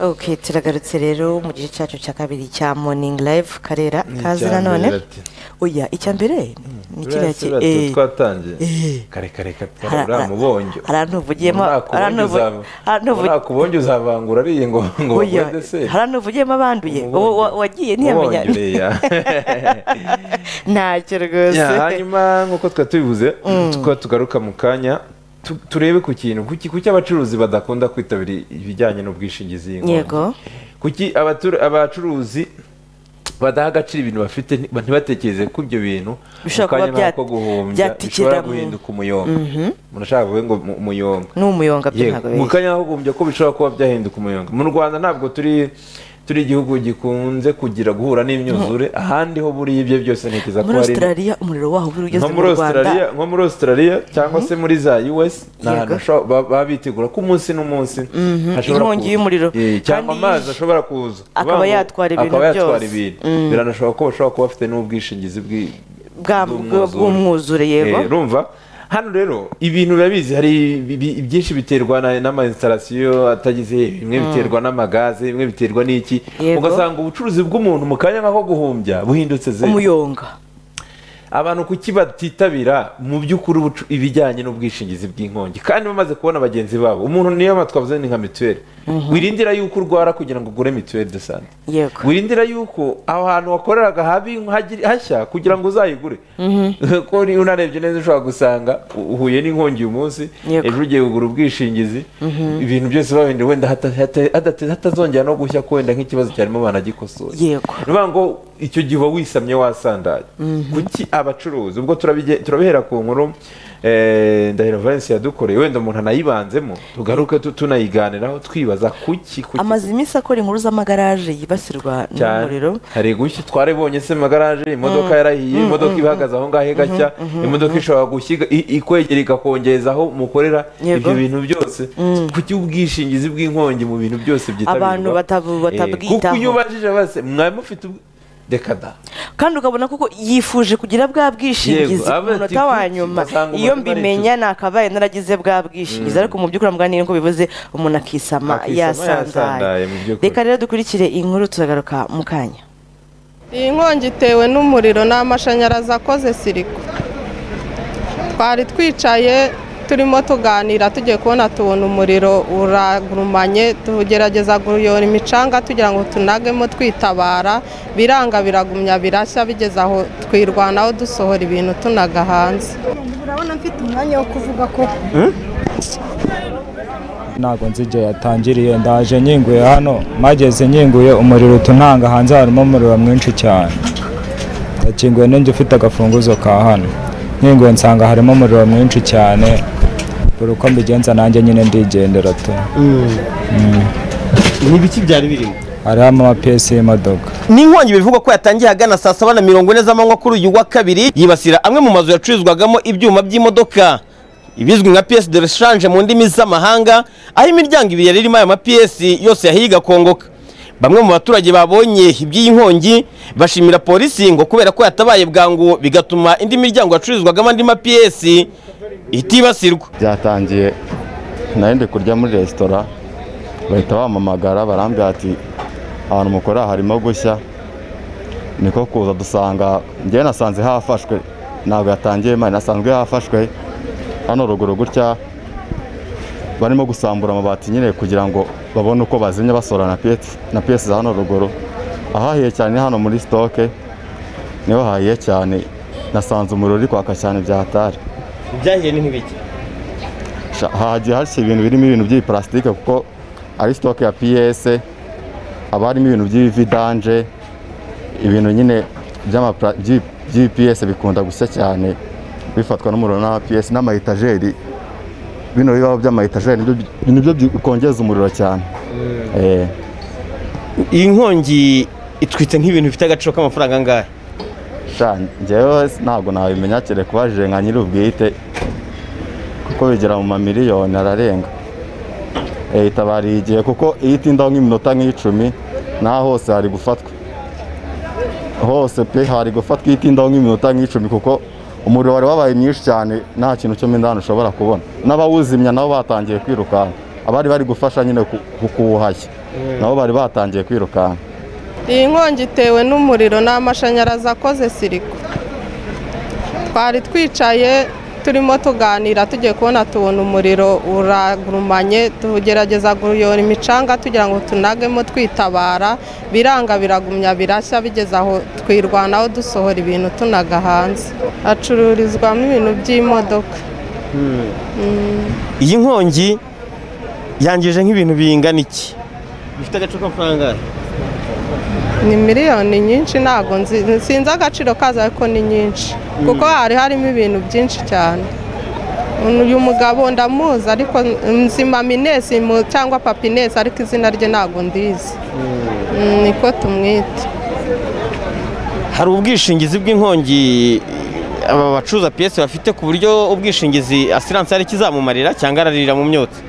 ok turagarutse rero mu gice cyacu cya kabiri cya morning live karera kazi nanone oya icya mbere ni kiriya ki eh, twatangiye eh. karekare Ara- katwara mu bongyo haranuvugiyemo haranuvugiyemo akubonye uzavangura ari iyi ngo ngo baguhe deseri haranuvugiyemo abanduye Mu Uwo- bongyo. wa- wagiye Mu ntiyamenya bongyo, yeah. ntacyo rwose Ya, hanyuma nk'uko twari tubivuze tuko tugaruka mu kanya tu- turebe ku kintu kuki kuki abacuruzi badakunda kwitabira ibijyanye n'ubwishingizi y'inkongi? yego kuki abatur- abacuruzi badaha agaciro ibintu bafite nti- ntibatekereze ko ibyo bintu Bishobora kuba mu kanya bya- nk'ako guhumbya byatikira bishobora mu- guhinduka umuyonga umuntu ashaka kuvuga ngo mu- umuyonga ni umuyonga byo Yego, ntabwo mu bizi kanya nk'akumbya ko bishobora kuba byahinduka umuyonga mu rwanda ntabwo turi turi igihugu gikunze kugira guhura n'imyuzure ahandi ho buriya ibyo byose ntekereza ko muri hari australia umuriro waho uba ugeze nko mu muri rwanda australia nko muri australia cyangwa se muri za us ni Yego. ahantu hashobora- ba- baba bitegura ko umunsi n'umunsi hashobora Inkongi kuza. y'umuriro. Eh, cyangwa Kandi- amazi ashobora kuza Akaba Uvuga ngo yatwara ibintu akaba yatwara byose. ibintu biranashoboka ko bashobora kuba bafite n'ubwishingizi bw'i- Bwa- bw'umwuzure. bw'umwuzure yego Eh, urumva hano rero ibintu biba bizi hari ibi- ibi- byinshi biterwa na- n'amainsitarasiyo atagize bimwe biterwa n'amagaze bimwe biterwa n'iki Yego. ugasanga ubucuruzi bw'umuntu mu kanya nk'ako guhumbya buhindutse zeru umuyonga abantu kuki batitabira mu by'ukuri ubucu- ibijyanye n'ubwishingizi bw'inkongi kandi bamaze kubona bagenzi babo umuntu niyo mpamvu twavuze ni nka mituweli wirindira yuko urwara kugira ngo ugure mituweli de sante yego wirindira yuko aho hantu wakoreraga habi hagiri- hashya kugira ngo uzayigure ko ni- unarebye neza ushobora gusanga u- uhuye n'inkongi uyu munsi Yego. ejo ugiye kugura ubwishingizi ibintu byose babindi wenda hata- hata- hadate- hatazongera no gushya ko wenda nk'ikibazo cyarimo banagikosoye yego ni ukuvuga ngo icyo gihe uba wisamye wasandaye kuki abacuruzi ubwo turabige- turabihera ku nkuru eh, ndahiro valence yadukoreye wenda umuntu anayibanzemo tugaruke tu- tunayiganiraho twibaza kuki kuki amaze iminsi akora inkuru z'amagaraje yibasirwa cyane. n'umuriro hari gushya twarabonye se mu magaraje imodoka yarahiye imodoka ibahagaze aho ngaho igashya imodoka ishobora gushyiga i- ikwegera igakongereza aho mukorera Yego. ibyo bintu byose kuki ubwishingizi bw'inkongi mu bintu byose byitabirwa Abantu batabu- Eh, kuko batabwitaho. iyo ubajije bose mwari mufite ubw- reka da kandi ukabona koko yifuje kugira bwa bwishingizi Yego, ku aba ati, munota wa "Kuki?" nyuma Ugasanga iyo umuntu aricuza. mbimenya nakabaye naragize bwa bwishingizi ariko mu by'ukuri mubwira niko bivuze umuntu akisama Akisama yasandaye yasandaye, mu by'ukuri. reka rero dukurikire inkuru turagaruka mu kanya iyi nkongi itewe n'umuriro ni amashanyarazi akoze siriko twari twicaye turimo tuganira tugiye kubona tubona umuriro uragurumanye tugerageza kuyora imicanga tugira ngo tunagemo twitabara biranga biragumya birashya bigeze aho twirwanaho dusohora ibintu tunaga hanze urabona mfite umwanya wo kuvuga ko ntabwo nzi igihe yatangiriye ndaje nyinguye hano mageze nyinguye umuriro utunanga hanze harimo umuriro mwinshi cyane ndakinguye n'injye ufite agafunguzo ka hano nyinguye nsanga harimo umuriro mwinshi cyane buri uko mbigenza nanjye nyine ndigendera tu ni ibiki byari birimo hariho amapiyesi y'imodoka ni inkongi bivugwa ko yatangiye ahagana saa saba na mirongo ine z'amanywa kuri uyu wa kabiri yibasira amwe mu mazu yacururizwagamo ibyuma by'imodoka ibizwi nka piyesi de reshanje mu ndimi z'amahanga aho imiryango ibiri yari irimo aya mapiyesi yose yahiye igakongoka bamwe mu baturage babonye iby'iyi nkongi bashimira polisi ngo kubera ko yatabaye bwangu bigatuma indi miryango yacururizwagamo andi mapiyesi itibasirwa byatangiye nari ndi kurya muri resitora bahita bampamagara barambwira ati ahantu mukorera harimo gushya niko kuza dusanga njyewe nasanze hafashwe ntabwo yatangiye mari nasanzwe hafashwe hano ruguru gutya barimo gusambura amabati nyine kugira ngo babone uko bazimya basohora na piyesi na piyesi za hano ruguru ahahiye cyane ni hano muri sitoke niho hahiye cyane nasanze umuriro uri kwaka cyane byatari ibyahiye ni nk'ibiki Sha- hagiye hashya ibintu birimo ibintu by'ibiparasitike kuko ari sitoke ya piyese haba harimo ibintu by'ibividanje ibintu nyine by'amapra- by'i- by'ibipiyese bikunda gushya cyane bifatwa n'umuriro n'ama piyese n'amayetajeri bino bibaho by'amayetajeri nibyo bi- nibyo bikongeza umuriro cyane Eh. iyi nkongi itwitse nk'ibintu bifite agaciro k'amafaranga angahe sha njyewe ntabwo nabimenya kereka ubajije nka nyir'ubwite kuko bigera mu mamiliyoni ararenga Eh, itabariye igihe kuko iyo itindaho nk'iminota nk'icumi naho hose hari gufatwa hose pe hari gufatwa iyo itindaho nk'iminota nk'icumi kuko umuriro wari wabaye mwinshi cyane nta kintu cyo mo indani ushobora kubona n'abawuzimya nabo batangiye kwirukanka abari bari gufasha nyine kuwuhashya nabo bari batangiye kwirukanka iyi nkongi itewe n'umuriro n'amashanyarazi akoze siriko twari twicaye turimo tuganira tugiye kubona tubona umuriro uragurumanye tugerageza kuyora imicanga tugira ngo tunagemo twitabara biranga biragumya birashya bigeze aho twirwanaho dusohora ibintu tunaga hanze hacururizwamo ibintu by'imodoka iyi nkongi yangije nk'ibintu bingana iki bifite agaciro k'amafaranga ni miliyoni nyinshi ntabwo nsinze agaciro kazo ariko ni nyinshi kuko hari harimo ibintu byinshi cyane uyu mugabo ndamuzi ariko nzima minesi cyangwa papinesi ariko izina rye ntabwo ndizi niko tumwita hari ubwishingizi bw'inkongi aba bacuruza piyesi bafite ku buryo ubwishingizi asiranse hari ikizamumarira cyangwa araririra mu myotsi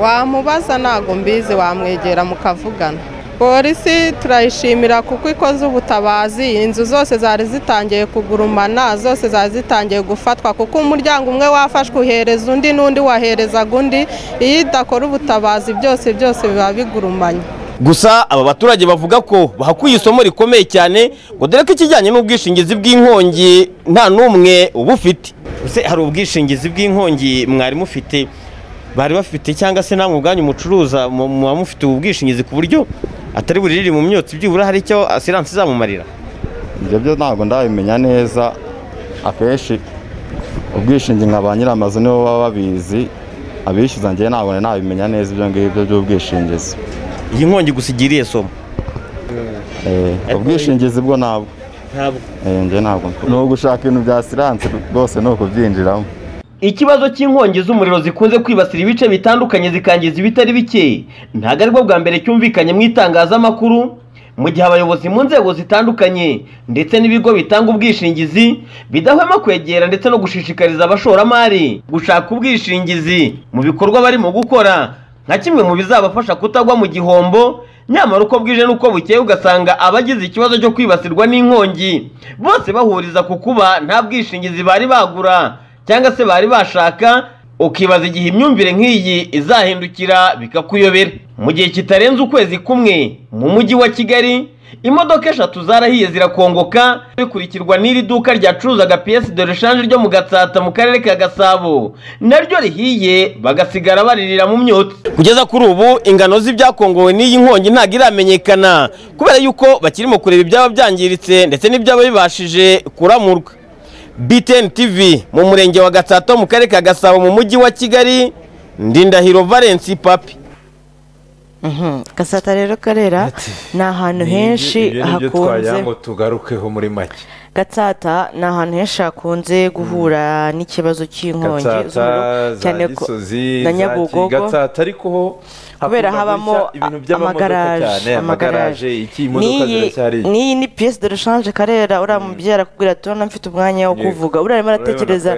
wamubaza ntabwo mbizi wamwegera mukavugana polisi turayishimira kuko ikoze ubutabazi inzu zose zari zitangiye kugurumana zose zari zitangiye gufatwa kuko umuryango umwe wafashwe uhereza undi n'undi waherezaga undi iyo idakora ubutabazi byose byose biba bigurumanye gusa aba baturage bavuga ko bahakuye isomo rikomeye cyane ngo dore ko ikijyanye n'ubwishingizi bw'inkongi nta n'umwe uba ufite hari ubwishingizi bw'inkongi mwari mufite bari bafite cyangwa se namwe ubwanyu mucuruza muba mufite ubu bwishingizi ku buryo atari buririre mu myotsi byibura hari icyo asiranse izamumarira ibyo byo ntabwo ndabimenya neza akenshi ubwishingizi nka ba nyir'amazu nibo baba babizi abishyuza ngewe ntabwo nabimenya neza ibyo ngibyo by'ubwishingizi iyi nkongi gusa igiriye somo ubwishingizi bwo ntabwo ntabwo ni ugushaka ibintu bya siranse rwose ni ukubyinjiramo ikibazo cy'inkongi z'umuriro zikunze kwibasira ibice bitandukanye zikangiza ibitari bike ntabwo aribwo bwa mbere cyumvikanye mu itangazamakuru mu gihe abayobozi mu nzego zitandukanye ndetse n'ibigo bitanga ubwishingizi bidahwema kwegera ndetse no gushishikariza abashoramari gushaka ubwishingizi mu bikorwa barimo gukora nka kimwe mu bizabafasha kutagwa mu gihombo nyamara uko bwije n'uko bukeye ugasanga abagize ikibazo cyo kwibasirwa n'inkongi bose bahuriza ku kuba nta bwishingizi bari bagura cyangwa se bari bashaka ukibaza igihe imyumvire nk'iyi izahindukira bikakuyobera mu gihe kitarenze ukwezi kumwe mu mujyi wa kigali imodoka eshatu zarahiye zirakongoka bikurikirwa n'iri duka ryacuruzaga piyesi de reshanje ryo mu gatsata mu karere ka gasabo naryo rihiye bagasigara baririra mu myotsi kugeza kuri ubu ingano z'ibyakongowe n'iyi nkongi ntabwo iramenyekana kubera yuko bakirimo kureba ibyaba byangiritse ndetse n'ibyaba bibashije kuramurwa BTN TV mu murenge wa Gatsato mu karere ka Gasabo mu mujyi wa Kigali Ndindahiro Valence Papi Gasata rero karera ni ahantu henshi hakunze ngo tugarukeho muri make Gatsata ni ahantu henshi hakunze guhura n'ikibazo cy'inkongi cyane ko na Nyabugogo Gatsata ariko ho kubera habamo amagaraje amagaraje n'iyi ni piyesi de rushanje karera uriya mubyeyi arakubwira turabona mfite umwanya wo kuvuga uriya arimo aratekereza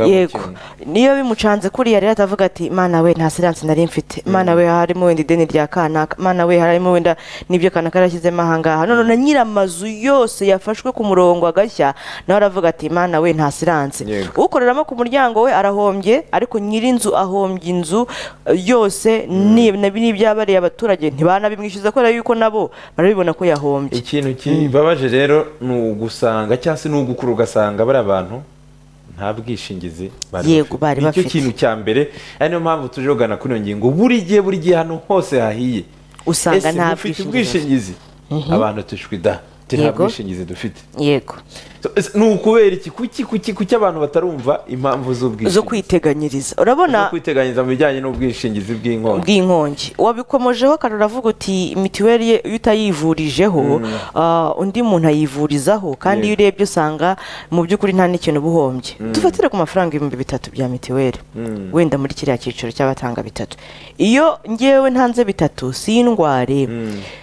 yego niyo bimucanze kuriya rero atavuga ati mana we nta siranse nari mfite mana we harimo wenda ideni rya kanaka mana we harimo wenda n'ibyo kanaka yarashyizemo ahangaha none na nyir'amazu yose yafashwe ku murongo agashya nawe aravuga ati mana we nta siranse ukoreramo ku muryango we arahombye ariko nyir'inzu ahombye inzu yose niyo n'ibyabariye abaturage ntibanabimwishyuza kubera yuko nabo barabibona ko yahombye ikintu kibabaje rero ni ugusanga cyangwa se ni ugukura ugasanga bari abantu nta bwishingizi yego bari bafite nicyo kintu cya mbere ari niyo mpamvu tuje kugana kuri iyo ngingo buri gihe buri gihe ahantu hose hahiye usanga nta bwishingizi abantu tushwida nta bwishingizi dufite yego ni ukubera iki kuki kuki kuki abantu batarumva impamvu z'ubwishingizi zo kwiteganyiriza urabona zo kwiteganyiriza mu bijyanye n'ubwishingizi bw'inkongi bw'inkongi wabikomojeho kandi uravuga uti mituweli iyo utayivurijeho undi muntu ayivurizaho kandi iyo urebye usanga mu by'ukuri nta n'ikintu uba uhombye dufatire ku mafaranga ibihumbi bitatu bya mituweli wenda muri kiriya cyiciro cy'abatanga bitatu iyo ngewe ntanze bitatu si indware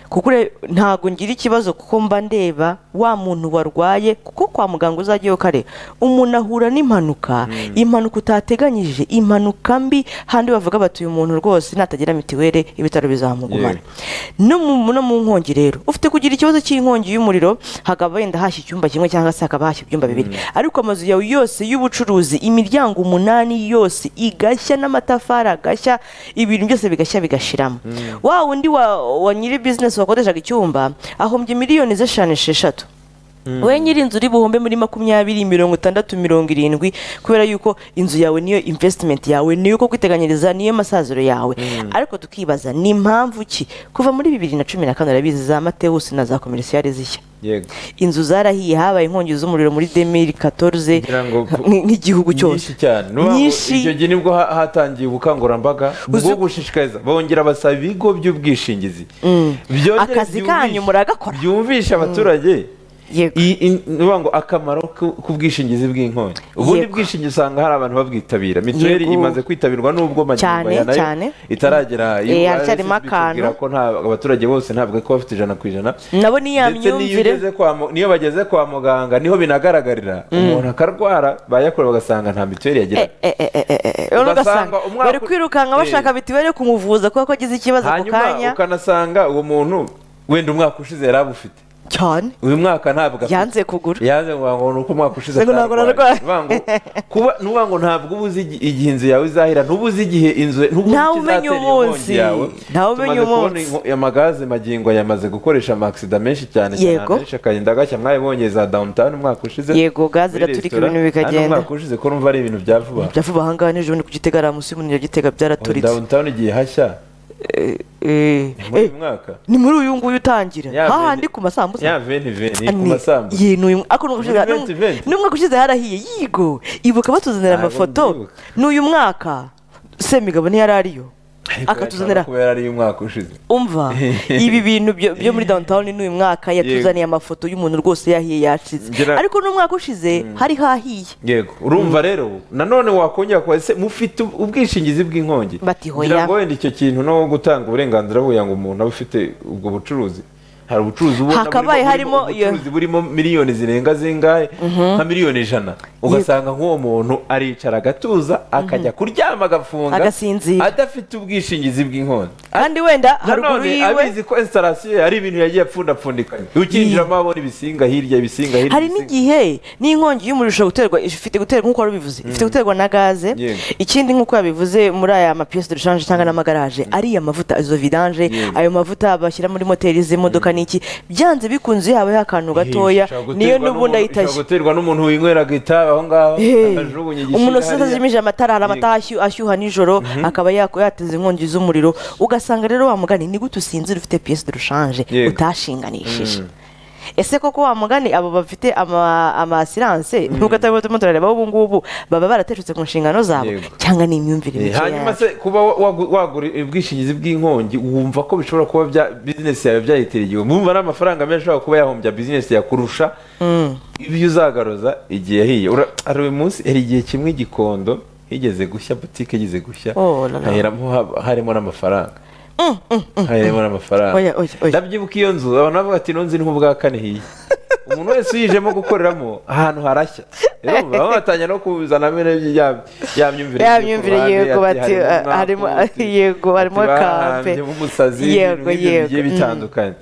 kuko ntabwo ngira ikibazo kuko mba ndeba wa muntu warwaye kuko kwa muganga uzajyayo kare umuntu ahura n'impanuka impanuka utateganyije impanuka mbi handi bavuga bati uyu muntu rwose natagira mitiweli ibitaro bizamugumana no mu nkongi rero ufite kugira ikibazo cy'inkongi y'umuriro hakaba wenda hashya icyumba kimwe cyangwa se hakaba hashya ibyumba bibiri ariko amazu yawe yose y'ubucuruzi imiryango umunani yose igashya n'amatafari agashya ibintu byose bigashya bigashiramo wa wundi wa nyiri bizinesi wakodeshaga icyumba ahombye miliyoni z'eshanu esheshatu we nyiri inzu uri buhombe muri makumyabiri mirongo itandatu mirongo irindwi kubera yuko inzu yawe niyo imvesitimenti yawe niyo uko kwiteganyiriza niyo masaziro yawe ariko tukibaza ni impamvu ki kuva muri bibiri na cumi na kane urabizi za matewusi na za komerasiyari zishya inzu zarahiye habaye inkongi z'umuriro muri demiri katoruze nk'igihugu cyose nyinshi icyo gihe nibwo hatangiye ubukangurambaga bwo gushishikariza bongera basaba ibigo by'ubwishingizi akazi kanyu muragakora byumvisha abaturage ngo akamaro k'ubwishingizi bw'inkongi ubundi bwishingizi usanga hari abantu babwitabira mituweli imaze kwitabirwa n'ubwo magimba nayo itaragera iyo ko abaturage bose ntabwo ko bafite ijana ku ijana nabo niya myumvire niyo bageze kwa muganga niho binagaragarira umuntu akarwara bayakora bagasanga nta mituweli yagira ugasanga bari kwirukanka bashaka mituweli kumuvuza kubera ko agize ikibazo ako kanya ukanasanga uwo muntu wenda umwaka ushize yari abufite cyane uyu mwaka ntabwo afite yanze kugura yanze ngo ni uko umwaka ushize atarwaye nuvuga ngo ntabwo uba uzi igihe inzu yawe izahira ntuba uzi igihe inzu ntawe umenya umunsi ntawe umenya umunsi amagaze magingo yamaze gukoresha amakisida menshi cyane yego menshi akagenda agashya mwabibonye za dawunitani umwaka ushize yego gaze iraturika ibintu bikagenda umwaka ushize ko numva ari ibintu bya vuba bya vuba ahangaha nijoro ni ku gitega ari munsi y'umunira gitega byaraturitse dawunitani igihe hashya ni muri uyu nguyu utangira hahandi ku masambusa ya veni veni ku masambusa n'umwaka ushize harahiye yigo ibuka batuzanira amafoto n'uyu mwaka semigabo ntiyari ariyo akatuzanira kubera ari umwaka ushize umva ibi bintu byo muri downtown n'uyu mwaka yatuzaniye amafoto y'umuntu rwose yahiye yacize ariko n'umwaka ushize hari hahiye yego urumva rero nanone wakongera kuba ese mufite ubwishingizi bw'inkongi batihoya ngo wenda icyo kintu no gutanga uburenganzira buya ngo umuntu abe ufite ubwo bucuruzi hari ubucuruzi ubona hakabaye harimo ubucuruzi burimo miliyoni zirenga zingahe nka miliyoni ijana ugasanga nk'uwo muntu aricara agatuza akajya kuryama agafunga agasinzira adafite ubwishingizi bw'inkongi kandi wenda haruguru yiwe abizi ko instalasiyo ari ibintu yagiye apfundapfundikanya ukinjiramo abona ibisinga hirya ibisinga hirya hari n'igihe n'inkongi y'umuriro ishobora guterwa ifite guterwa nk'uko wabivuze ifite guterwa na gaze ikindi nk'uko yabivuze muri aya mapiyesi de rushanje cyangwa n'amagaraje ariya mavuta izo vidanje ayo mavuta bashyira muri moteri z'imodoka n'iki byanze bikunze habaho akantu gatoya niyo n'ubundi ayitashye ishobora guterwa n'umuntu winyweraga itabi aho ngaho umuntu usize azimije amatara hari amata ashyuha nijoro akaba yateza inkongi z'umuriro ugasanga rero wa mugani ni gute usinzira ufite piyesi de rushanje utashinganishije ese koko wa mugani abo bafite amasiranse nubwo atari turimo turareba ubu ngubu baba barateshutse ku nshingano zabo cyangwa ni imyumvire mike hanyuma se kuba wagura ubwishingizi bw'inkongi wumva ko bishobora kuba bizinesi yawe byayitira igihugu wumva ari amafaranga menshi ashobora kuba yahombya bizinesi yakurusha ibyo uzagaruza igihe yahiye hari uyu munsi hari igihe kimwe igikondo yigeze gushya butike igeze gushya harimo n'amafaranga harimo n'amafaranga ndabyibuka iyo nzu abantu bavuga ati nzu ni ubwa kane hiye umuntu wese uyijemo gukoreramo ahantu harashya rero batangira no kuzana ya myumvire ya myumvire yego bati harimo yego harimo kampe nk'umusazi yego yego bigiye bitandukanye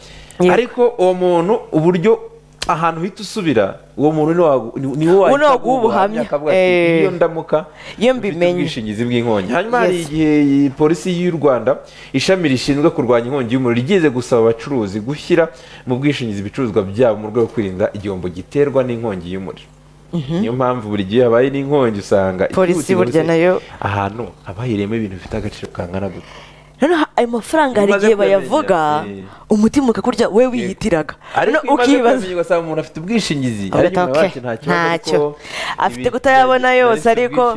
ariko uwo muntu uburyo ahantu uhita usubira uwo muntu niwe wahita ubuhamya akavuga ati iyo ndamuka iyo mbimenye ubwishingizi bw'inkongi hanyuma hari igihe polisi y'u rwanda ishami rishinzwe kurwanya inkongi y'umuriro rigeze gusaba abacuruzi gushyira mu bwishingizi ibicuruzwa byabo mu rwego rwo kwirinda igihombo giterwa n'inkongi y'umuriro niyo mpamvu buri gihe habaye n'inkongi usanga polisi burya nayo ahantu haba hahiriyemo ibintu bifite agaciro kangana gutya noneho ayo mafaranga hari igihe bayavuga umutima ukakurya we wiyitiraga ukibaza ugasanga umuntu afite ubwishingizi ntacyo afite kutayabona yose ariko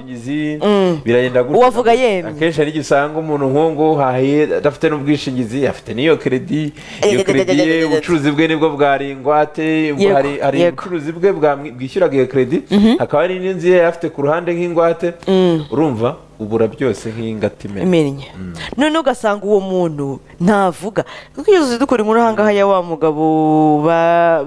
uwavuga yemye akenshi hari igihe usanga umuntu nk'uwo hahiye adafite n'ubwishingizi afite n'iyo keredi iyo keredi ye ubucuruzi bwe nibwo bwari ingwate hari ubucuruzi bwe bwishyuraga iyo keredi hakaba hari n'inzu ye afite ku ruhande nk'ingwate urumva ubura byose nk'ingati imennye none ugasanga uwo muntu ntavuga twigeze dukora inkuru ahangaha ya wa mugabo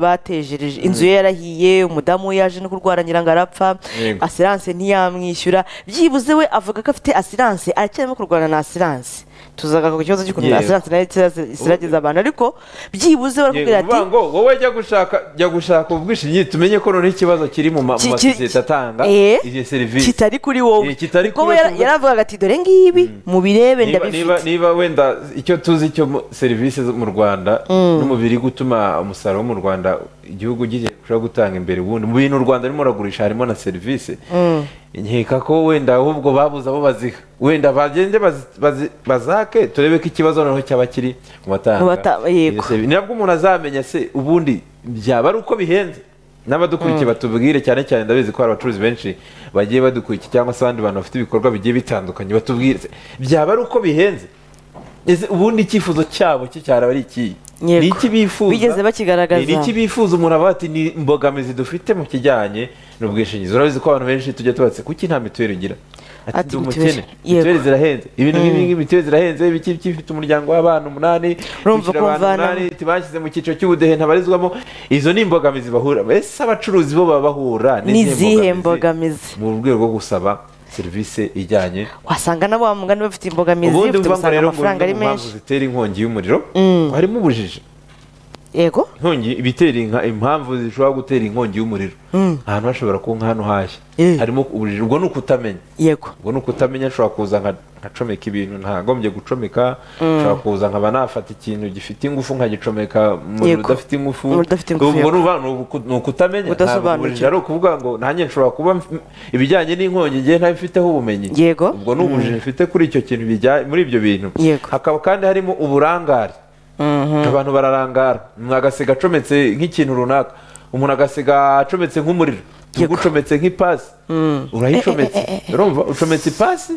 batejereje inzu ye yarahiye umudamu we yaje no kurwara ngo arapfa asiranse ntiyamwishyura byibuze we avuga ko afite asiranse aracyarimo kurwana na asiranse tuzagaruka ku kibazo cy'ukuntu asiranse nayo isirageza abantu ariko byibuze barakubwira ati ngo wowe jya gushaka jya gushaka ubwishingizi tumenye ko noneho ikibazo kiri mu masosiyete atanga iyo serivisi kitari kuri wowe kuko we yaravugaga ati dore ngibi mubirebe ndabifite niba wenda icyo tuzi cyo serivisi zo mu rwanda n'umubiri gutuma umusaruro wo mu rwanda igihugu gishobora gutanga imbere ubundi mu bintu u rwanda rurimo ruragurisha harimo na serivisi nkeka ko wenda ahubwo babuze abo baziha wenda bagende bazake turebe ko ikibazo noneho cyaba kiri mu batanga nabwo umuntu azamenya se ubundi byaba ari uko bihenze n'abadukurikiye batubwire cyane cyane ndabizi ko hari abacuruzi benshi bagiye badukurikiye cyangwa se abandi bantu bafite ibikorwa bigiye bitandukanye batubwire byaba ari uko bihenze ubundi icyifuzo cyabo cyo cyaraba ari ikihe ni iki bifuza bigeze bakigaragaza ni iki bifuza umuntu avuga ati ni imbogamizi dufite mu kijyanye n'ubwishingizi urabizi ko abantu benshi tujya tubatse kuki nta mituweli ugira ati umukene mituweli zirahenze ibintu nk'ibi mituweli zirahenze ibiki ifite umuryango w'abana umunani urumva ukumvana bashyize mu cyiciro cy'ubudehe ntabarizwamo izo ni imbogamizi bahura ese abacuruzi bo baba bahura n'izihe mbogamizi mu rwego rwo gusaba serivisi ijyanye wasanga nabo wa mugani bafite imbogamizi ubundi usanga amafaranga ari menshi zitera inkongi y'umuriro harimo ubujiji yego inkongi ibitera impamvu zishobora gutera inkongi y'umuriro ahantu hashobora kuba nk'ahantu hashya harimo ubujiji ubwo ni ukutamenya yego ubwo ni ukutamenya nshobora kuza nkacomeka ibintu ntagombye gucomeka nshobora kuza nkaba nafata ikintu gifite ingufu nkagicomeka umuriro udafite ingufu ubwo ni ukutamenya ubujiji ari ukuvuga ngo nanjye nshobora kuba ibijyanye n'inkongi ngiye ntabifiteho ubumenyi yego ubwo ni ubujiji mfite kuri icyo kintu muri ibyo bintu hakaba kandi harimo uburangare abantu bararangara umuntu agasiga acometse nk'ikintu runaka umuntu agasiga acometse nk'umuriro tugucometse nk'ipasi urayicometse urumva ucometse ipasi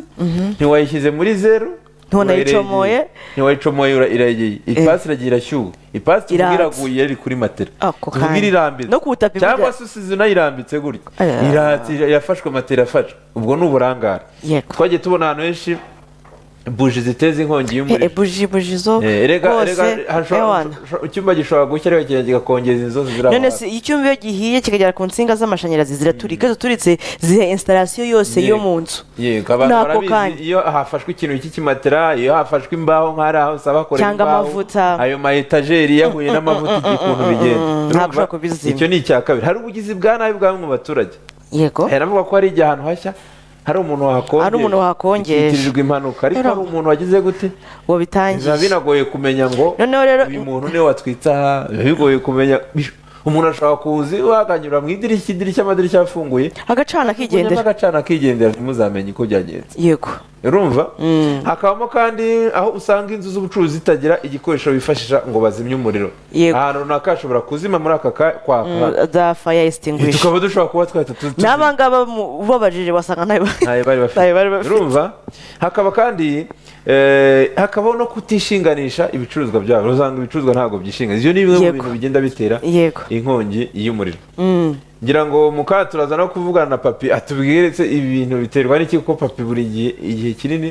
ntiwayishyize muri zeru ntiwanayicomoye ntiwayicomoye irayegeye ipasi iragiye irashyuha ipasi tuvuga iraguye iri kuri matera tuvuga irambitse cyangwa se usize unayirambitse gutya irafashwe matera afashwe ubwo ni uburangare twagiye tubona ahantu henshi buji ziteza inkongi y'umuriro buji buji zo rwose icyumba gishobora gushya rero kigenda kigakongeza inzozi zirahara none se icyumba iyo gihiye kikagera ku nsinga z'amashanyarazi ziraturika izo turitse zihe instalasiyo yose yo mu nzu nako kandi iyo hafashwe ikintu cy'ikimatera iyo hafashwe imbaho nk'ahari aho usaba bakora cyangwa amavuta ayo ma etajeri yahuye n'amavuta igihe ukuntu bigenda icyo ni icya kabiri hari ubugizi bwa nabi bwa bamwe mu baturage yego haravuga ko hari igihe ahantu hashya hari umuntu wakongeje hari umuntu wakongeje itirirwa impanuka ariko hari umuntu wagize gute ngo bitangiye biba binagoye kumenya ngo uyu muntu niwe watwitse aha biba bigoye kumenya umuntu ashobora kuza iwe mu idirishya idirishya amadirishya afunguye agacana akigendera agacana akigendera ntimuzamenye uko byagenze yego urumva hakabamo kandi aho usanga inzu z'ubucuruzi zitagira igikoresho bifashisha ngo bazimye umuriro ahantu runaka hashobora kuzima muri aka kwaka za faya esitingwishe tukaba dushobora kuba twahita tuzi n'abangaba ubabajije wasanga ntayo bari bafite urumva hakaba kandi hakabaho no kutishinganisha ibicuruzwa byabo usanga ibicuruzwa ntabwo byishinganisha ibyo ni bimwe mu bintu bigenda bitera inkongi y'umuriro ngira ngo muka turaza no kuvugana na papi atubwiretse ibintu biterwa n'iki kuko papi buri gihe igihe kinini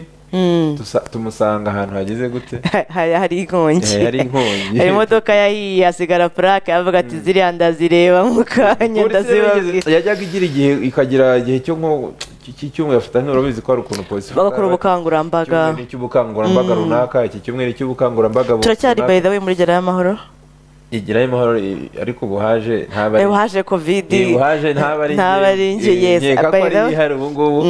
tumusanga ahantu hageze gute hari inkongi hari inkongi hari imodoka yahiye hasigara purake avuga ati ziriya ndazireba mu kanya ndazibabwira yajyaga igira igihe ikagira igihe cyo nko iki cyumweru afata urabizi ko hari ukuntu polisi bagakora ubukangurambaga ni icy'ubukangurambaga runaka iki cyumweru ni icy'ubukangurambaga turacyari bayi dawe muri gerayo amahoro igerayo amahoro ariko ubu haje ntaba ari haje kovidi haje ntaba ari ntaba ari njye yesi nkeka ko ari ihari ubu ngubu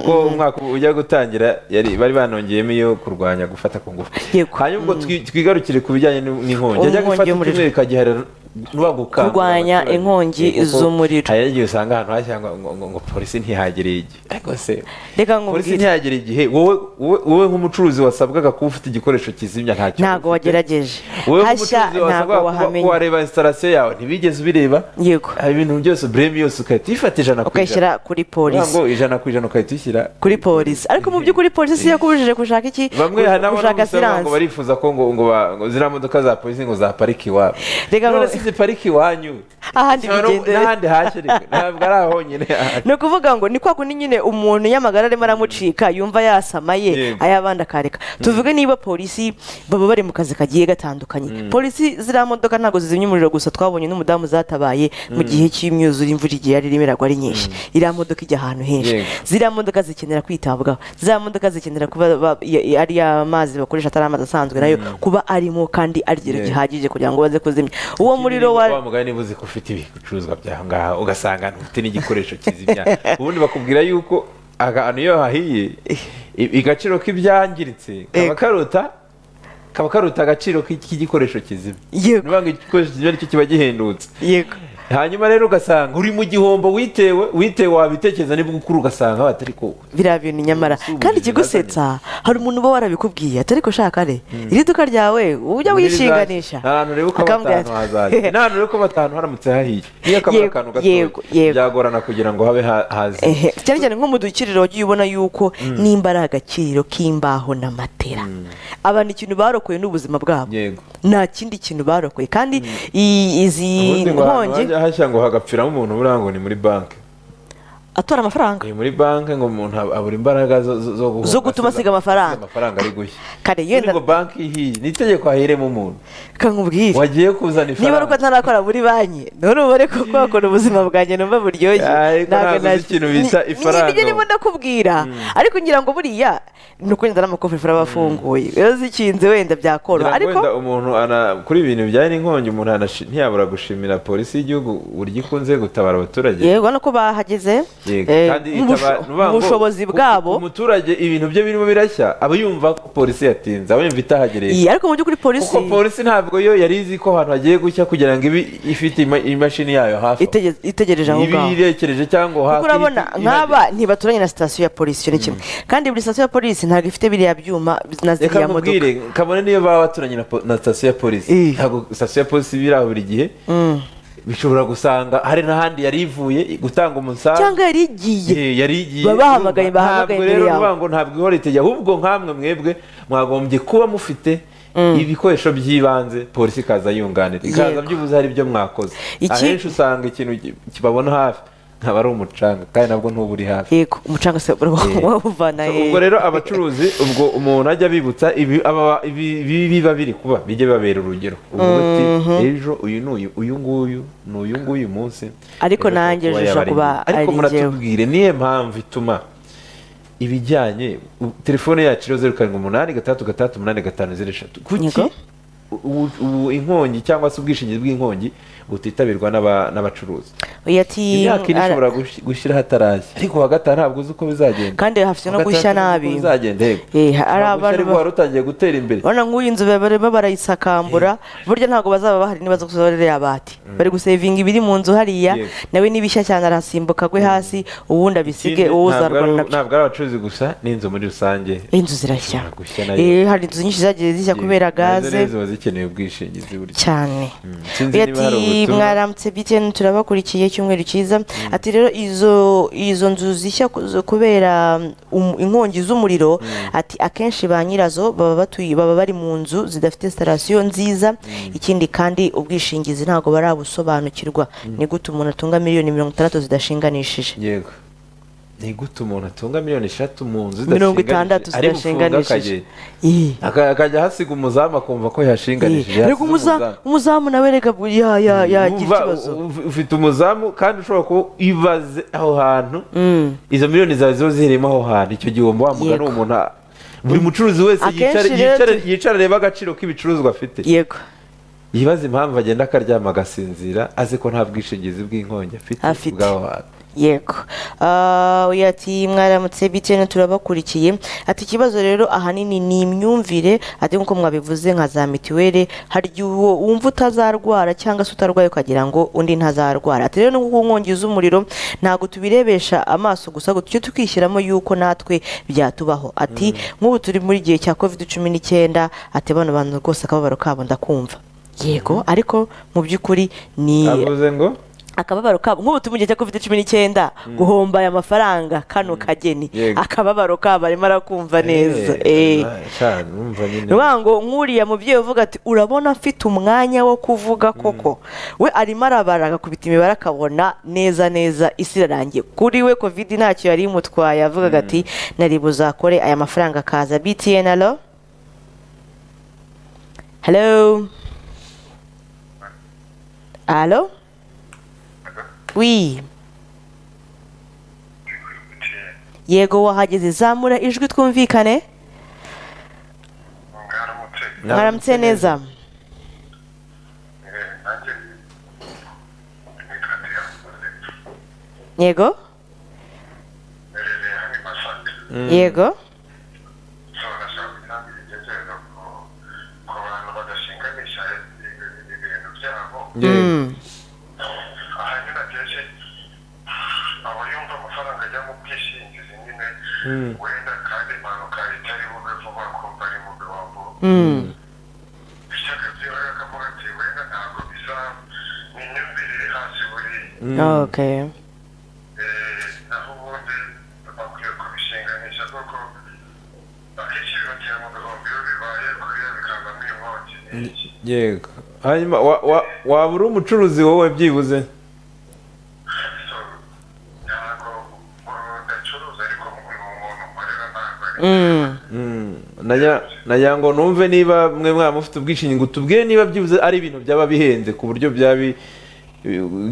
kuko umwaka ujya gutangira bari banongeyemo iyo kurwanya gufata ku ngufu hanyuma ubwo twigarukire ku bijyanye n'inkongi yajya gufata icyumweru ikagiharira kurwanya inkongi z'umuriro hari igihe usanga ahantu hashyira ngo polisi ntihagire igihe ariko se reka polisi ntihagire igihe wowe nk'umucuruzi wasabwaga kuba ufite igikoresho kizimya nta kibazo ntabwo wagerageje wowe nk'umucuruzi wasabwaga kuba wareba instalasiyo yawe ntibigeze ubireba yego hari ibintu byose bureme yose ugahita uyifata ijana ku ijana kuri polisi ntabwo ijana ku ijana ugahita uyishyira kuri polisi ariko mu by'ukuri polisi si yakubujije gushaka iki bamwe nabo ngo barifuza ko ngo ziriya modoka za polisi ngo zaparike iwabo reka ngo ziparike iwanyu ahandi bigendera n'ahandi hashyiriwe ntabwo ari aho nyine ni ukuvuga ngo ni kwa kundi nyine umuntu nyamagara arimo aramucika yumva yasamaye ayabandi akareka tuvuge niba polisi baba bari mu kazi kagiye gatandukanye polisi ziriya modoka ntabwo zizimya umuriro gusa twabonye n'umudamu zatabaye mu gihe cy'imyuzure imvura igihe yari irimo iragwa ari nyinshi iriya modoka ijya ahantu henshi ziriya modoka zikenera kwitabwaho ziriya modoka zikenera kuba ari amazi bakoresha atari amazi asanzwe nayo kuba arimo kandi arigero gihagije kugira ngo baze kuzimya uwo muriro wa wa mugani buzi ko ufite ibicuruzwa byaho ngaho ugasanga ntufite n'igikoresho kizimya ubundi bakubwira yuko ahantu iyo hahiye igaciro k'ibyangiritse kaba karuta kaba karuta agaciro k'igikoresho kizima yego niba igikoresho kizima nicyo kiba gihendutse yego hanyuma rero ugasanga uri mu gihombo witewe witewe wabitekereza nibwo ukuru ugasanga batari ko biriya bintu nyamara kandi ikigusetsa hari umuntu uba warabikubwiye atari ko ushaka re iri duka ryawe ujya wishinganisha ahantu rero ko batanu hazaza n'ahantu rero ko batanu haramutse hahiye niyo kamara akantu gato byagorana kugira ngo habe haze cyane cyane nko mu dukiriro wagiye ubona yuko nimba ari agakiriro k'imbaho na matera abantu ikintu barokoye n'ubuzima bwabo nta kindi kintu barokoye kandi izi nkongi hashya ngo hagapfiramo umuntu buriya ngo ni muri banki atora amafaranga ni muri banki ngo umuntu abura imbaraga zo gutuma asiga amafaranga amafaranga ari gushya kare yenda ngo banki ihiye ni itegeko hahiremo umuntu kankubwire wagiye kuzana ifaranga niba ari uko atarakora muri banki none ubare ko wakora ubuzima bwanjye numva buryoshye ntabwo nazi ikintu bita ifaranga nibyo ndimo ndakubwira ariko ngira ngo buriya ni uko wenda n'amakofefura aba afunguye iyo zikinze wenda byakoroha ariko umuntu kuri ibintu bijyanye n'inkongi umuntu ntiyabura gushimira polisi y'igihugu buryo ikunze gutabara abaturage yego no ko bahageze ubushobozi bwabo umuturage ibintu bye birimo birashya aba yumva ko polisi yatinze aba yumva itahagereye ariko mu by'ukuri polisi kuko polisi ntabwo yo yari izi ko ahantu hagiye gushya kugira ngo ibe ifite imashini yayo hafi itegereje aho ngaho irekereje cyangwa hafi urabona nk'aba ntibaturanye na sitasiyo ya polisi icyo ni kimwe kandi buri sitasiyo ya polisi ntabwo ifite biriya byuma na ziriya modoka kabone niyo baba baturanye na sitasiyo ya polisi ntabwo sitasiyo ya polisi iba buri gihe bishobora gusanga hari n'ahandi yari ivuye gutanga umusanzu cyangwa yari igiye yari igiye babahamagaye bahamagaye imbere yawe ntabwo ntabwo ihora itege ahubwo nkamwe mwebwe mwagombye kuba mufite ibikoresho by'ibanze polisi ikaza yunganira ikaza byibuze hari ibyo mwakoze ahenshi usanga ikintu kibabona hafi nkaba ari umucanga kandi nabwo ntuba uri hafi yego umucanga se wawuvana ye ubwo rero abacuruzi ubwo umuntu ajya bibutsa ibi biba biri kuba bijye bibabera urugero uvuga uti ejo uyu n'uyu uyu nguyu ni uyu nguyu umunsi ariko nanjye ejo ushobora kuba ari ariko muratubwire niyo mpamvu ituma ibijyanye telefone yacu rero zeru karindwi umunani gatandatu gatandatu umunani gatanu zeru eshatu kuki ubu inkongi cyangwa se ubwishingizi bw'inkongi butitabirwa n'abacuruzi imyaka ine ishobora gushyira hatarazi ariko uwa gatanu ntabwo uzi uko bizagenda kandi hafite no gushya nabi bizagenda yego ntabwo wari utangiye gutera imbere urabona nk'uyu nzu barimo barayisakambura burya ntabwo bazaba bahari nibaza kusohora iriya bati bari gusevinga ibiri mu nzu hariya nawe n'ibishya cyane arasimbuka agwe hasi uwundi abisige uwuzarwa nabyo ntabwo ari abacuruzi gusa n'inzu muri rusange inzu zirashya hari inzu nyinshi zagiye zishya kubera gaze zikeneye ubwishingizi burya cyane ati mwaramutse btn turabakurikiye icyumweru cyiza ati rero izo izo nzu zishya kubera inkongi z'umuriro ati akenshi ba nyirazo baba batuye baba bari mu nzu zidafite sitarasiyo nziza ikindi kandi ubwishingizi ntabwo barabusobanukirwa ni gute umuntu atunga miliyoni mirongo itandatu zidashinganishije yego ni gute umuntu atunga miliyoni eshatu mu nzu mirongo itandatu zidashinganishije akajya ahasiga umuzamu akumva ko yashinganishije ariko umuzamu nawe reka yagira ikibazo ufite umuzamu kandi ushobora kuba ibaze aho hantu izo miliyoni zawe ziba zirimo aho hantu icyo gihombo wa mugani uwo muntu buri mucuruzi wese yicara areba agaciro k'ibicuruzwa afite yego yibaze impamvu agenda akaryama agasinzira azi ko nta bwishingizi bw'inkongi afite bw'aho hantu yego ati mwaramutse btn turabakurikiye ati ikibazo rero ahanini ni imyumvire ati nkuko mwabivuze nka za mituweli hari igihe wumva utazarwara cyangwa se utarwaye ukagira ngo undi ntazarwara ati rero nkuko nkongi z'umuriro ntabwo tubirebesha amaso gusa ngo tujye tukishyiramo yuko natwe byatubaho ati nk'ubu turi muri gihe cya covid cumi n'icyenda ati bano bantu rwose akababaro kabo ndakumva yego ariko mu by'ukuri ni avuze ngo akababaro kabo nk'ubu turi mu gihe cya covid cumi n'icyenda guhomba aya mafaranga kano kageni Yego. akababaro kabo arimo arakumva neza Eh. neza ngo nk'uriya mubyeyi uvuga ati urabona mfite umwanya wo kuvuga koko we arimo arabara agakubita imibare akabona neza neza isi irarangiye kuri we covid ntacyo yari imutwaye avugaga ati nari buzakore aya mafaranga akaza btn alo hello alo wi yego wahageze zamura ijwi twumvikane mwaramutse neza yego yego Mm. hanyuma byinshi aba yumva amafaranga ajya mu bwishingizi nyine wenda kandi impanuka itari bube vuba kumva ari mu bihombo Mm. ishyaka by'iwawe akavuga ati wenda ntabwo bizaba ni imyumvire iri hasi buriya okay Eh, naho ubundi bakwiye kubishinganisha kuko akenshi bibagera mu bihombo iyo bibaye kuriya bikavamo inkongi n'iki yego hanyuma wa- wa- waba uri umucuruzi wowe byibuze so ntabwo ubu ndacuruza ariko uyu muntu nkorera ntabwo ari Mm. nagira ngo numve niba mwe mwaba mufite ubwishingizi tubwire niba byibuze ari ibintu byaba bihenze ku buryo byaba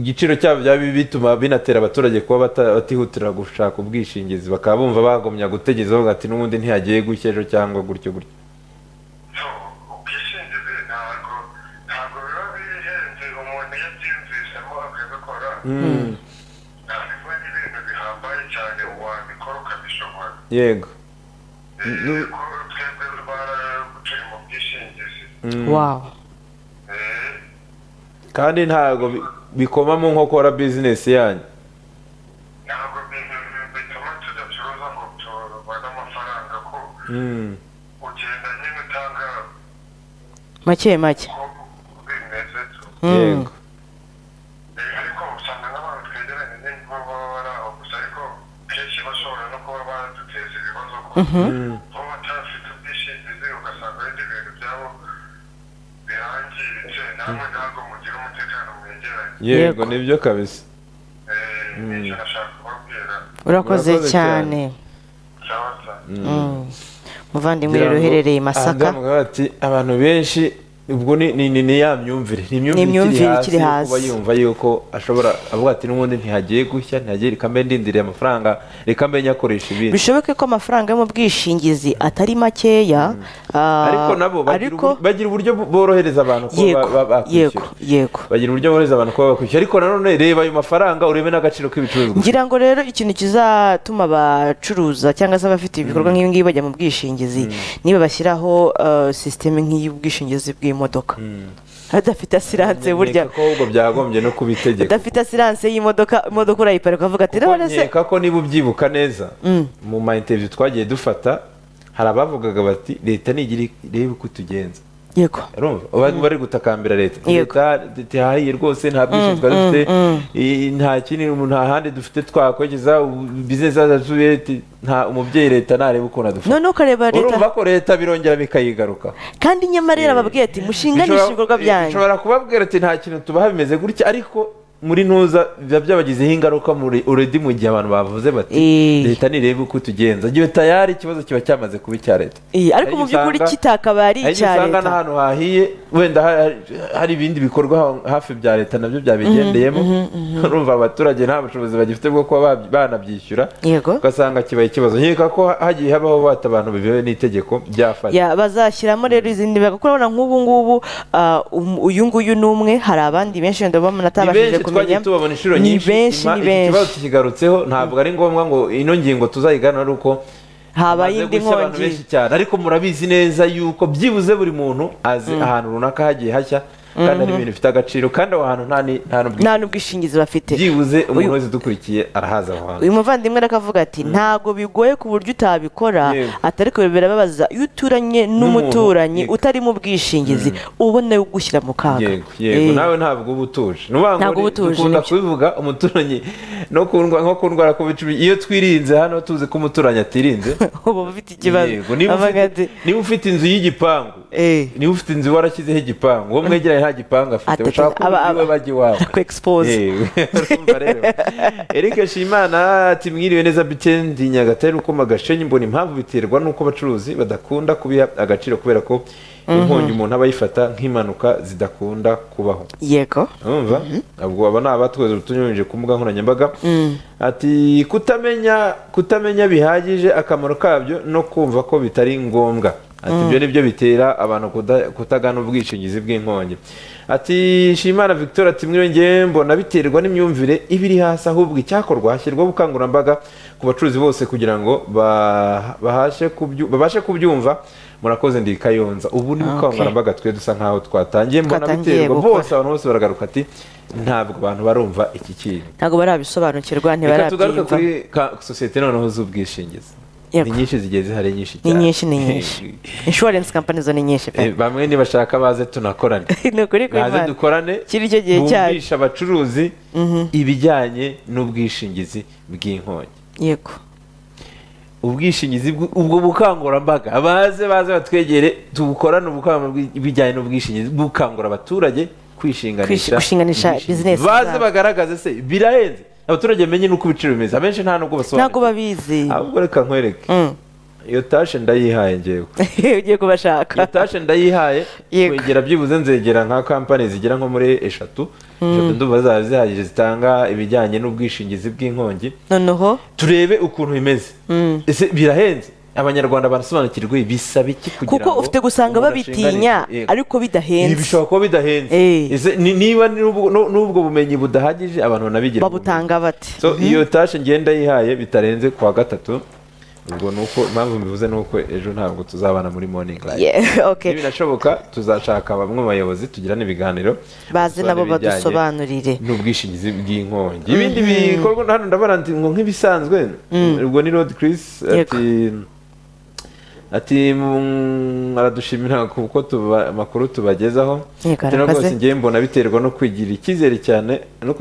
igiciro cyabo byaba bituma binatera abaturage kuba bata- batihutira gushaka ubwishingizi bakaba bumva bagomya gutegereza bavuga ati n'ubundi ntihagiye gutya ejo cyangwa gutyo gutyo so ubwishingizi ntabwo ntabwo biba bihenze umuntu iyo abyiyumvisemo akabikora ntabwo ari ibintu bihambaye cyane wabikora ukabishobora yego Eh, ko twebwe turi mu bwishingizi wow Eh, kandi ntabwo bi- bikomamo nko kora bizinesi yanyu ntabwo bi- bituma tudacuruza ngo tubone amafaranga ko Mm. ugenda nyine utanga make make ko bimeze tu yego Eh, ariko usanga n'abantu twegeranye ni bo baba bari aho gusa ariko kenshi bashobora no kuba baduteza ibibazo ko bo batafite ubwishingizi ugasanga ibindi bintu byabo birangiritse namwe ntabwo mugira umutekano mwegeranye Yego. yego nibyo kabisa Eh, nicyo nashaka kubabwira urakoze Urakoze cyane sawa sawa Mm. muvandimwe rero uherereye i masaka ahangaha bakavuga bati abantu benshi ubwo ni ni ni- ni ya myumvire ni imyumvire imyumvire ikiri ikiri hasi yo kuba hasi. yumva yuko ashobora avuga ati n'ubundi ntihagiye gushya ntihagiye reka mbe ndindiriye amafaranga reka mbe nyakoresha ibindi bishoboke ko amafaranga yo mu bwishingizi atari makeya ah, ariko nabo bagira ariko ubu- bagira uburyo bu- borohereza abantu kuba yego ba- ba- yego bakwishyura yego bagira uburyo borohereza abantu kuba bakwishyura ariko nanone reba ayo mafaranga urebe n'agaciro k'ibicuruzwa ngira ngo rero ikintu kizatuma abacuruza cyangwa se abafite ibikorwa nk'ibi ngibi bajya mu bwishingizi niba bashyiraho ah, sisiteme nk'iy'ubwishingizi bw'imodoka adafite asiranse burya nkeka ko ahubwo byagombye no kuba itegeko adafite asiranse y'imodoka imodoka urayiparika ukavuga ati kuko none se nkeka ko niba ubyibuka neza mu ma interview twagiye dufata hari abavugaga bati leta nigire irebe uko itugenza yego urumva abantu bari gutakambira leta Yego. leta tihahiye rwose nta bwishingizi twari dufite i- nta kindi nta handi dufite twakwegeza bizinesi zacu nta umubyeyi leta ntareba ukuntu adufata noneho ukareba leta urumva ko leta birongera bikayigaruka kandi nyamara rero bababwiye ati mushinganishe ibikorwa byanyu ishobora kubabwira ati nta kintu tubaha bimeze gutya ariko muri ntuza biba byabagizeho ingaruka muri uredi mu gihe abantu bavuze bati Eh. leta nirebe uko tugenza igihe tayari ikibazo kiba cyamaze kuba icya leta Iyi, ariko Hari mu by'ukuri igihe usanga- kitakabaye ari hari igihe icya usanga leta n'ahantu hahiye wenda ha- hari ibindi bikorwa ha- hafi bya leta nabyo byabigendeyemo urumva abaturage nta bushobozi bagifite bwo kuba babyi- banabyishyura yego ugasanga kibaye ikibazo nkeka ko hagiye habaho bata abantu bibewe n'itegeko byafata Ya, bazashyiramo rero izindi mbega kuko urabona nk'ubu ngubu ah, um- uyu nguyu ni umwe hari abandi benshi wenda babona ni atabashije benshi twagiye kumenya tubabona inshuro Ni nyinshi benshi, nyuma ni iki benshi. kibazo tukigarutseho ntabwo ari ngombwa ngo ino ngingo tuzayigana ari uko habaye hamaze indi gushya abantu nkongi benshi cyane ariko murabizi neza yuko byibuze buri muntu azi ahantu runaka hagiye hashya kandi ari ibintu bifite agaciro kandi aho hantu nta n'ubwishingizi bafite byibuze umuntu wese udukurikiye arahaza aho hantu uyu muvandimwe arakavuga ati ntago bigoye ku buryo utabikora atari kubibera babaza iyo uturanye n'umuturanyi utarimo ubwishingizi ubona ugushyira mu kaga yego nawe ntabwo uba utuje ntabwo uba utuje dukunda kubivuga umuturanyi no ku ndwara ku bicu iyo twirinze hano tuzi ko umuturanyi atirinze uba ufite ikibazo niba ufite inzu y'igipangu niba ufite inzu warashyizeho igipangu uwo mwegeranye nta gipangu afite ushaka kuba iwe bajya iwawe ku egisipoze erike shimana ati mwiriwe neza bikendi nyagatare uko magashenyi mbona impamvu biterwa n'uko abacuruzi badakunda kubiha agaciro kubera ko inkongi umuntu aba yifata nk'impanuka zidakunda kubaho yego urumva ubwo aba ni abatweza utunyuranyije ku mbuga nkoranyambaga ati kutamenya kutamenya bihagije akamaro kabyo no kumva ko bitari ngombwa ati ibyo ni byo bitera abantu kutagana ubwishingizi bw'inkongi ati shimana victoire ati mwiyongeye mbona biterwa n'imyumvire iba iri hasi ahubwo icyakorwa hashyirwaho ubukangurambaga ku bacuruzi bose kugira ngo babashe kubyumva murakoze ndi kayonza ubu ni ubukangurambaga twe dusa nkaho twatangiye mbona biterwa bose abantu bose baragaruka ati ntabwo abantu barumva iki kintu ntabwo barabisobanukirwa reka tugaruke kuri sosiyete noneho z'ubwishingizi ni nyinshi zigiye zihari nyinshi cyane ni nyinshi ni nyinshi inshuwarensi kampani zo ni nyinshi pe bamwe nibashaka baze tunakorane ni ukuri kuri baze dukorane kiri cyo gihe cyane bumvisha abacuruzi ibijyanye n'ubwishingizi bw'inkongi yego ubwishingizi ubwo bukangurambaga baze baze batwegere tubukorane ubukangurambaga bijyanye n'ubwishingizi bukangura abaturage kwishinganisha bizinesi baze bagaragaze se birahenze abaturage bamenye n'uko ibiciro bimeze abenshi nta nubwo basobanura ntabwo babizi ahubwo reka nkwereke iyo tashe ndayihaye ngewe ugiye kubashaka iyo tashe ndayihaye kwegera byibuze nzegera nka kampani zigera nko muri eshatu eshatu ndumva zaba zihagije zitanga ibijyanye n'ubwishingizi bw'inkongi noneho turebe ukuntu bimeze ese birahenze abanyarwanda barasobanukirwa bisaba iki kugira ngo kuko ufite gusanga babitinya ariko bidahenze bishobora kuba bidahenze niba n'ubwo bumenyi budahagije abantu banabigira babutanga bate iyo tashe ngenda yihaye bitarenze kuwa gatatu ubwo ni uko impamvu mbivuze ni uko ejo ntabwo tuzabana muri morning live birashoboka tuzashaka bamwe mu bayobozi tugira n'ibiganiro baze nabo badusobanurire n'ubwishingizi bw'inkongi ibindi bikorwa hano ndabona nk'ibisanzwe ubwo ni road Chris ati ati aradushimira kuko amakuru tubagezaho rwose ngewe mbona biterwa no kwigirira icyizere cyane no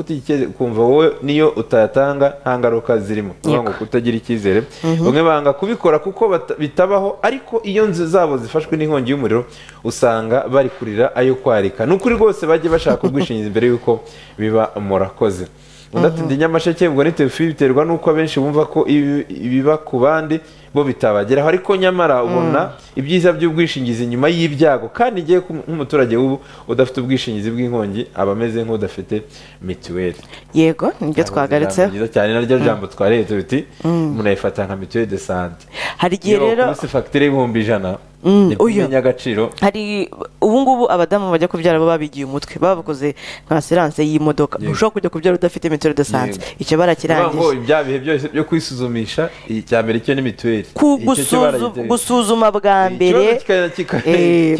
kumva wowe niyo utayatanga nta ngaruka zirimo ngo kutagira icyizere bamwe banga kubikora kuko bitabaho ariko iyo nzu zabo zifashwe n'inkongi y'umuriro usanga bari kurira ayo kwarika ni ukuri rwose bajye bashaka ubwishingizi mbere y'uko biba murakoze udatinde nyamasheke ubwo ni tefi biterwa n'uko abenshi bumva ko ibiba ku bandi bo bitabageraho ariko nyamara ubona ibyiza by'ubwishingizi nyuma y'ibyago kandi ngewe nk'umuturage w'ubu udafite ubwishingizi bw'inkongi aba ameze nk'udafite mituweli yego nibyo twagaritseho byiza cyane naryo jambo twaretse biti munayifata nka mituweli de sante hari igihe rero munsi fagitire y'ibihumbi ijana kumenya agaciro hari ubungubu abadamu bajya kubyara baba babigiye umutwe baba bakoze nka serance y'imodoka ushobora kujya kubyara udafite mituweli de sante icyo barakirangije bya bihe byose byo kwisuzumisha icya mbere cyo ni mituweli gusuzuma bwa mbere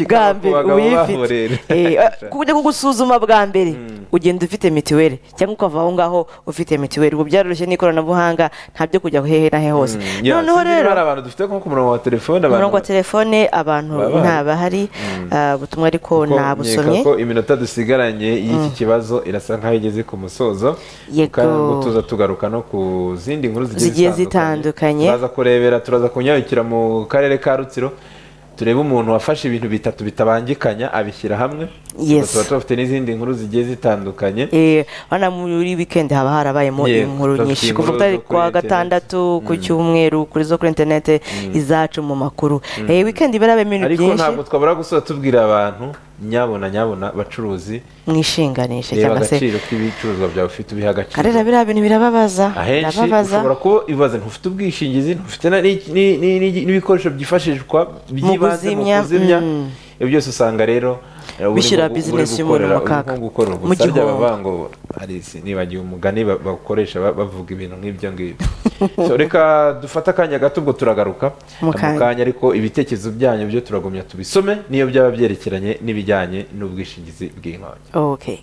bwa mbere uyifite kujya kugusuzuma bwa mbere ugenda ufite mituweli cyangwa ukava aho ngaho ufite mituweli ubu byaroroshye n'ikoranabuhanga ntabyo kujya hehe na he hose noneho rero hari abantu dufite nko ku murongo wa telefone umurongo wa telefone abantu ntabahari ubutumwa ariko ntabusomye ko iminota dusigaranye y'iki kibazo irasa nkaho igeze ku musozo yego tuza tugaruka no ku zindi nkuru zigiye zitandukanye turaza kurebera turaza kunyarukira mu karere ka rutsiro turebe umuntu wafashe ibintu bitatu bitabangikanya abishyira hamwe tuba tubafite n'izindi nkuru zigiye zitandukanye hano muri wikendi haba harabayemo inkuru nyinshi kuva kuwa gatandatu ku cyumweru kuri zo kuri interinete izacu mu makuru wikendi iba yarabayemo ibintu byinshi ariko ntabwo twabura gusoza tubwira abantu nyabona nyabona bacuruzi mwishinganishe cyangwa se agaciro k'ibicuruzwa byawe ufite ubiha agaciro karera biriya bintu birababaza ahenshi ushobora kuba ibibazo ntufite ubwishingizi ntufite n'ibikoresho byifashishwa by'ibanze mu kuzimya ibyo byose usanga rero bishyira bizinesi y'umuntu mu kaga mu gihombo bavuga ngo nibagiwe umugani bakoresha bavuga ibintu nk'ibyo ngibyo reka dufate akanya gato ubwo turagaruka mu kanya ariko ibitekerezo byanyu byo turagumya tubisome niyo byaba byerekeranye n'ibijyanye n'ubwishingizi bw'inkongi okay